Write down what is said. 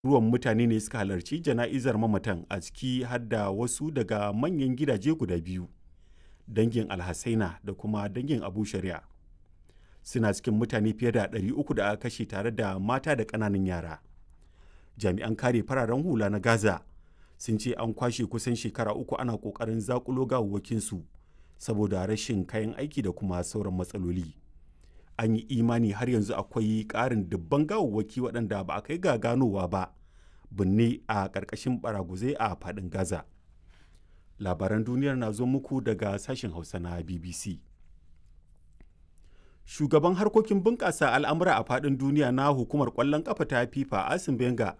ruwan mutane ne suka halarci jana'izar mamatan a ciki har da wasu daga manyan gidaje guda biyu dangin alhassaina da kuma dangin abu shari'a suna cikin mutane fiye da 300 da aka kashe tare da mata da ƙananan yara jami'an kare fararen hula na gaza sun ce an kwashe kusan shekara uku ana ƙoƙarin zakulo gawawwakinsu saboda rashin kayan aiki da kuma sauran matsaloli an yi imani har yanzu akwai ƙarin dubban gawawwaki waɗanda ba a kai ga ganowa ba binne a ƙarƙashin baraguzai a faɗin gaza labaran duniyar na zo muku daga sashen hausa na bbc shugaban harkokin bunƙasa al'amura a faɗin duniya na hukumar ƙwallon ƙafa ta fifa asim benga